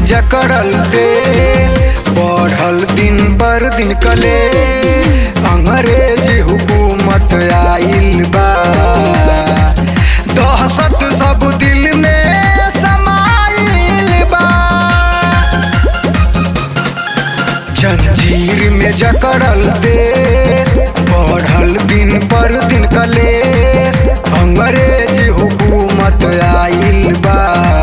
जकड़ल दे बढ़ल दिन पर दिन कले अंग्रेज हुकूमत आइल बा दहशत सब दिल में समाइल बा जंजीर में जकड़ल देश बढ़ल दिन पर दिन कलेश अंग्रेज हुकूमत आइल बा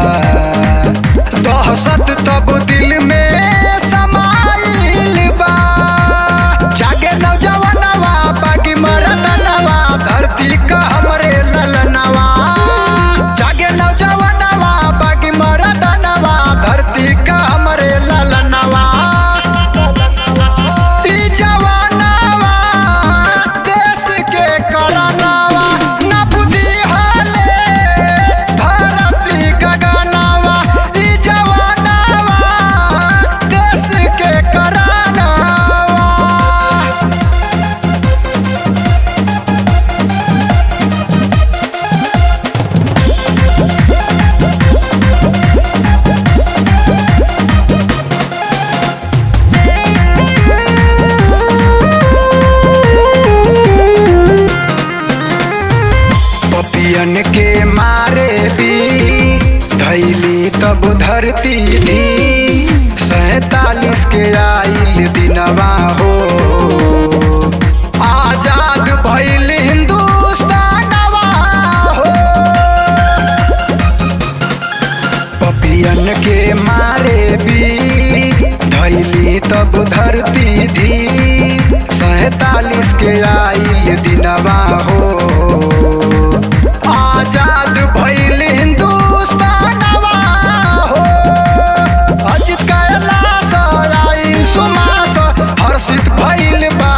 दहशत तब दिल में समाइल बा जागे नौजवानवा बागी मरदनवा धरती का हमरे ललनवा जागे नौजवानवा बागी मरदनवा धरती का हमरे ललनवा ई जवानवा देश के करनवा न बुद्धि हाले धरती गगनवा ई जवानवा देश के करनवा पपियन के मारे भी धैली तब धरती थी सैतालीस के आइल दिनवा हो आजाद भइल हिंदुस्तानवा हो पपियन के मारे भी धैली तब धरती थी सैतालीस के आइल दिनवा हो आजाद भइल हिंदुस्तानवा हो अजित कैलाश आइल सुमास हर्षित भइल बा